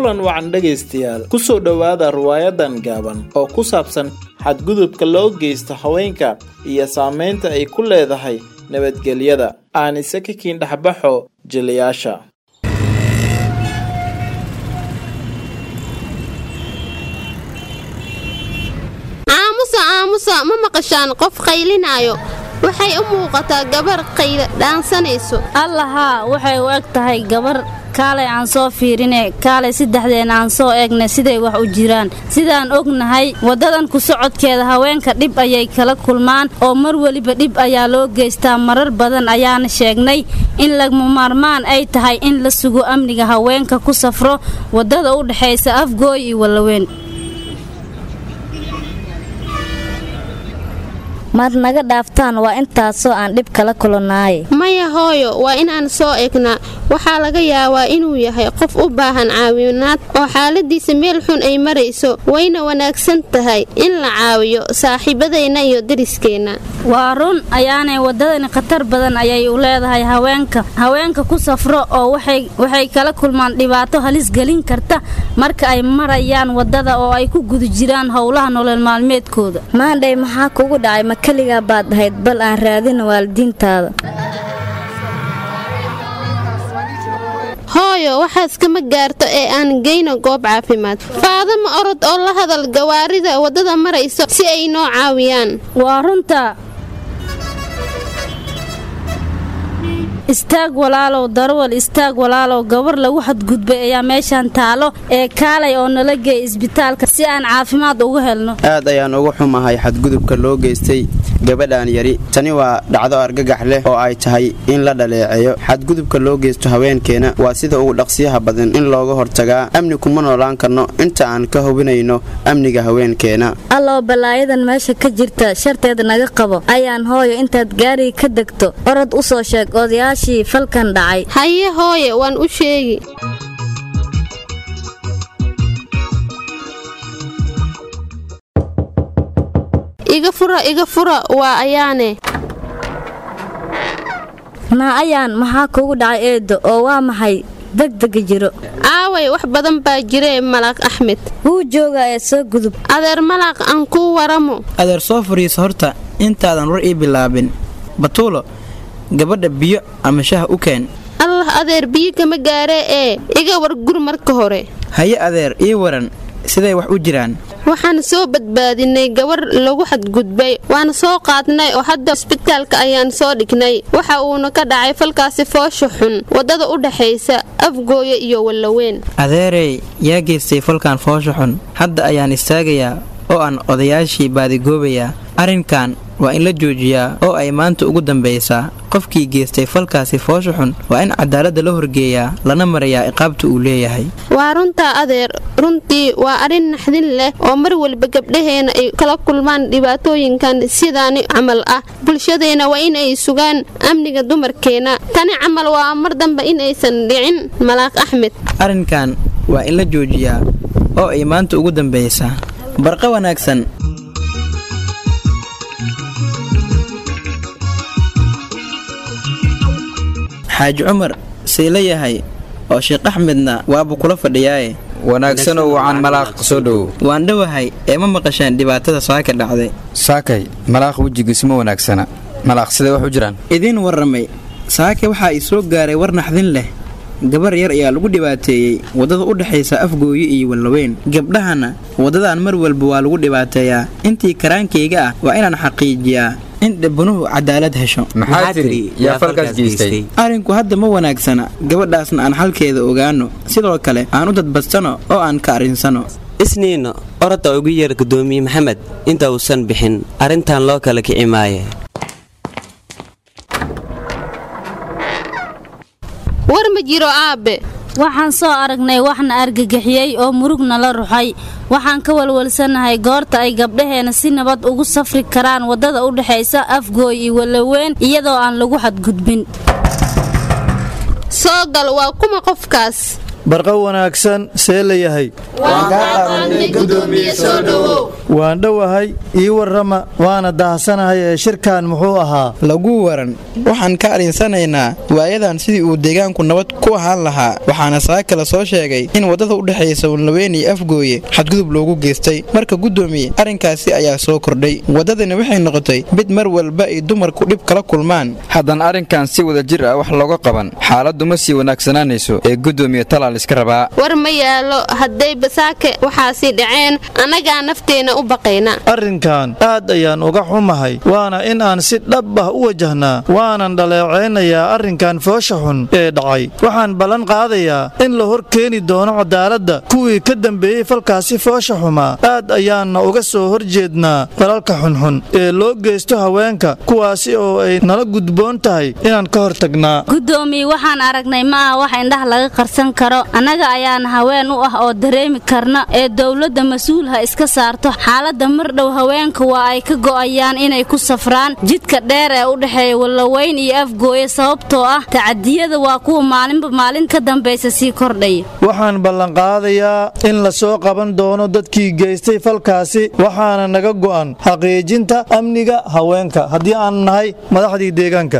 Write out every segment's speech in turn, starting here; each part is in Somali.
kulan wacan dhegaystayaal ku soo dhowaada riwaayadan gaaban oo ku saabsan xadgudubka loo geysto haweenka iyo saamaynta ay ku leedahay nabadgelyada aanise ka kiin dhexbaxo jilayaasha aamusa aamusa ma maqashaan qof qaylinaayo waxay u muuqataa gabar qayla dhaansanayso allahaa waxay u eg tahay gabar kaalay aan soo fiirine kaalay saddexdeena aan soo eegne siday wax u jiraan sidaan ognahay waddadan ku socodkeeda haweenka dhib ayay kala kulmaan oo mar weliba dhib ayaa loo geystaa marar badan ayaana sheegnay in lagmamaarmaan ay tahay in la sugo amniga haweenka ku safro waddada u dhexaysa afgooy iyo wallaweyn maad naga dhaaftaan waa intaasoo aan dhib kala kulannaaye maya hooyo waa inaan soo eegnaa waxaa laga yaabaa inuu yahay qof u baahan caawinaad oo xaaladiisa meel xun ay marayso wayna wanaagsan tahay in la caawiyo saaxiibadeenna iyo dariskeenna waa run ayaanay waddadani khatar badan ayay u leedahay haweenka haweenka ku safro oo waxay kala kulmaan dhibaato halis gelin karta marka ay marayaan waddada oo ay ku guda jiraan howlaha nolol maalmeedkooda maandhay maxaa kugu dhacay ma keligaa baad ahayd bal aan raadina waalidiintaada hooyo waxaas kama gaarto ee aan geyno goob caafimaad faadama orod oo la hadal gawaarida waddada marayso si ay noo caawiyaan waa runta istaag walaalow darwal istaag walaalow gabar lagu xadgudbay ayaa meeshaan taalo ee kaalay oo nala geey isbitaalka si aan caafimaad ugu helno aad ayaan uga xumahay xadgudubka loo geystay gabadhan yari tani waa dhacdo argagax leh oo ay tahay in la dhaleeceeyo xadgudubka loo geysto haweenkeena waa sida ugu dhaqsiyaha badan in looga hortagaa amni kuma noolaan karno inta aan ka hubinayno amniga haweenkeena alloo balaayadan meesha ka jirta sharteed naga qabo ayaan hooyo intaad gaariga ka degto orod u soo sheeg odayaashii falkan dhacay haye hooye waan u sheegi iga fura iga fura waa ayaane naa ayaan maxaa kugu dhacay eeddo oo waa maxay degdega jiro aaway wax badan baa jiree malaaq axmed wuu joogaa ee soo gudub adeer malaaq aan kuu waramo adeer soo fadhiisa horta intaadan war ii bilaabin batuulo gabadha biyo ama shaha u keen allah adeer biyo kama gaaree ee iga war gur marka hore haye adeer ii waran siday wax u jiraan waxaan soo badbaadinay gabar lagu xadgudbay waana soo qaadnay oo hadda isbitaalka ayaan soo dhignay waxa uuna ka dhacay falkaasi foosha xun waddada u dhaxaysa afgooya iyo wallaweyn adeerey yaa geystay falkan foosha xun hadda ayaan istaagayaa oo aan odayaashii baadigoobayaa arrinkan waa in la joojiyaa oo ay maanta ugu dambaysaa qofkii geystay falkaasi foosha xun waa in cadaaladda la horgeeyaa lana marayaa iqaabta uu leeyahay waa runtaa adeer runtii waa arrin naxdin leh oo mar walba gabdhaheena ay kala kulmaan dhibaatooyinkan sidaani camal ah bulshadeena waa in ay sugaan amniga dumarkeena tani camal waa mar dambe in aysan dhicin malaaq axmed arrinkan waa in la joojiyaa oo ay maanta ugu dambaysaa barqa wanaagsan xaaji cumar say la yahay oo sheekh axmedna waaba kula fadhiyaaye wanaagsanoo wacan malaaq soo dhowow waan dhowahay ee ma maqasheen dhibaatada saaka dhacday saakay malaaq wejigiisuma wanaagsana malaaq siday wax u jiraan idiin warramay saake waxaa i soo gaaray war naxdin leh gabar yar ayaa lagu dhibaateeyey waddada u dhexaysa afgooye iyo wallaweyn gabdhahana waddadan mar walba waa lagu dhibaateeyaa intii karaankayga ah waa inaan xaqiijiyaa in dhibanuhu cadaalad hesho maxaa tiri yaa falkaas geystay arrinku hadda ma wanaagsana gabadhaasna aan xalkeeda ogaano sidoo kale aan u dadbadsano oo aan ka arrinsano isniinno orodda ugu yeer gudoomiye maxamed inta uusan bixin arrintan loo kala kici maaye war ma jiro aabbe waxaan soo aragnay waxna argagixiyey oo murugna la ruxay waxaan ka walwalsanahay goorta ay gabdhaheena si nabad ugu safri karaan waddada u dhexaysa afgooy iyo wallaweyn iyadoo aan lagu xadgudbin soo gal waa kuma qofkaas barqa wanaagsan see la yahay waan dhowahay ii warrama waana dahsanahay ee shirkan muxuu ahaa lagu waran waxaan ka arinsanaynaa waayadan sidii uu deegaanku nabad ku ahaan lahaa waxaana saa kale soo sheegay in waddada u dhexaysa walnaweyn iyo afgooye xadgudub loogu geystay marka guddoomiye arrinkaasi ayaa soo kordhay waddadani waxay noqotay mid mar walba ay dumarku dhib kala kulmaan haddana arrinkan si wada jir ah wax looga qaban xaaladdu ma sii wanaagsanaanayso ee guddoomiye talaal iska rabaa war ma yaalo hadday basaake waxaasi dhaceen annagaa nafteenna u baqayna arrinkan aad ayaan uga xumahay waana in aan si dhab ah u wajahnaa waanan dhaleecaynayaa arrinkan foosha xun ee dhacay waxaan ballan qaadayaa in la hor keeni doono cadaaladda kuwii ka dambeeyey falkaasi foosha xumaa aad ayaanna uga soo hor jeednaa falalka xunxun ee loo geysto haweenka kuwaasi oo ay nala gudboon tahay inaan ka hor tagnaa guddoomiye waxaan aragnay ma ah wax indhaha laga qarsan karo annaga ayaana haween u ah oo dareemi karna ee dowladda mas-uul ha iska saarto xaaladda mardhow haweenka waa ay ka go'ayaan inay ku safraan jidka dheer ee u dhexeeya wallaweyn iyo afgooye sababtoo ah tacadiyada waa kuwa maalinba maalin ka dambaysa sii kordhaya waxaan ballanqaadayaa in la soo qaban doono dadkii geystay falkaasi waxaana naga go'an xaqiijinta amniga haweenka haddii aan nahay madaxdii deegaanka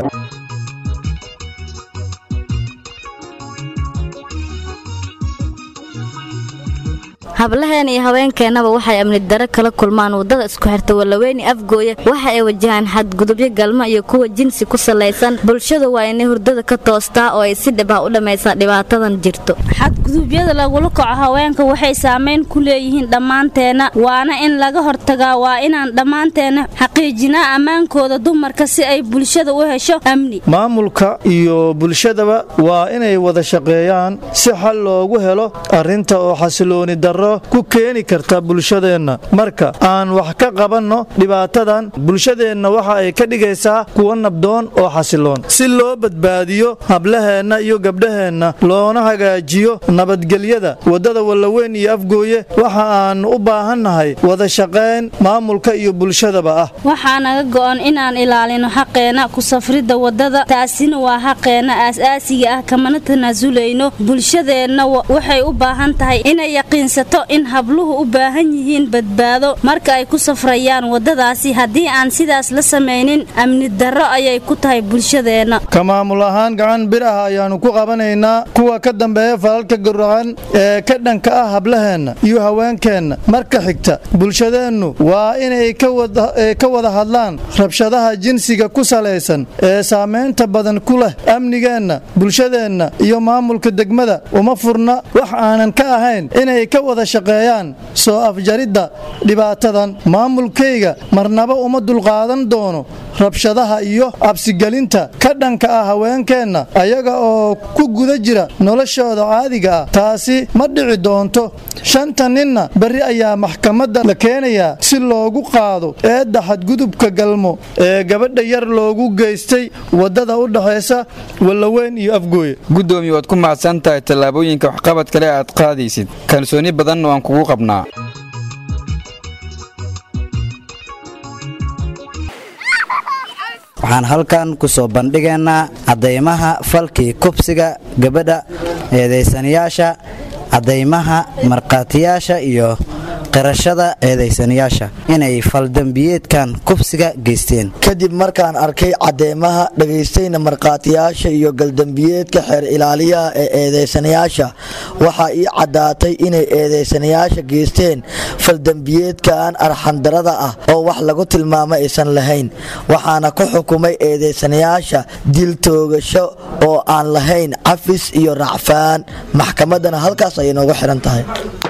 hablaheena iyo haweenkeennaba waxay amni daro kala kulmaan waddada isku xirta wallaweyni afgooye waxa ay wajahaan xadgudubyo galmo iyo kuwa jinsi ku salaysan bulshadu waa inay hurdada ka toostaa oo ay si dhib ah u dhammaysaa dhibaatadan jirto xadgudubyada lagula kaco haweenka waxay saamayn ku leeyihiin dhammaanteenna waana in laga hortagaa waa inaan dhammaanteenna xaqiijinaa ammaankooda dumarka si ay bulshada u hesho amni maamulka iyo bulshadaba waa inay wada shaqeeyaan si xal loogu helo arrinta oo xasilooni darro ku keeni karta bulshadeenna marka aan wax ka qabanno dhibaatadan bulshadeenna waxa ay ka dhigaysaa kuwa nabdoon oo xasiloon si loo badbaadiyo hablaheenna iyo gabdhaheenna loona hagaajiyo nabadgelyada waddada wallaweyn iyo afgooye waxa aan u baahannahay wada shaqayn maamulka iyo bulshadaba ah waxaa naga go'an inaan ilaalino xaqeenna ku safridda waddada taasina waa xaqeenna aas-aasiga ah kamana tanaasulayno bulshadeenna waxay u baahan tahay inay yaqiinsato in habluhu u baahan yihiin badbaado marka ay ku safrayaan waddadaasi haddii aan sidaas la samaynin amni darro ayay ku tahay bulshadeenna ka maamul ahaan gacan bir ah ayaannu ku qabanaynaa kuwa ka dambeeya falalka guracan ee ka dhanka ah hablaheenna iyo haweenkeenna marka xigta bulshadeennu waa inay ka wada hadlaan rabshadaha jinsiga ku salaysan ee saamaynta badan ku leh amnigeenna bulshadeenna iyo maamulka degmada uma furna wax aanan ka ahayn inay ka wada shaqeeyaan soo afjaridda dhibaatadan maamulkayga marnaba uma dulqaadan doono rabshadaha iyo absigelinta ka dhanka ah haweenkeenna ayaga oo ku guda jira noloshooda caadiga ah taasi ma dhici doonto shanta ninna berri ayaa maxkamadda la keenayaa si loogu qaado eedda xadgudubka galmo ee gabadha yar loogu geystay waddada u dhexaysa wallaweyn iyo afgooye guddoomiye waad ku mahadsan tahay tallaabooyinka waxqabad kale aad qaadaysid kalsooni badan waan kugu qabnaa waxaan halkan ku soo bandhigaynaa caddaymaha falkii kubsiga gabadha eedaysanayaasha caddaymaha markhaatiyaasha iyo qirashada eedaysanayaasha inay faldambiyeedkan kubsiga geysteen kadib markaan arkay cadeymaha dhagaystayna markhaatiyaasha iyo galdambiyeedka xeer ilaaliyaha ee eedeysanayaasha waxaa ii caddaatay inay eedeysanayaasha geysteen faldambiyeedkan arxandarada ah oo wax lagu tilmaamo aysan lahayn waxaana ku xukumay eedeysanayaasha dil toogasho oo aan lahayn cafis iyo racfaan maxkamaddana halkaas ayay noogu xihan tahay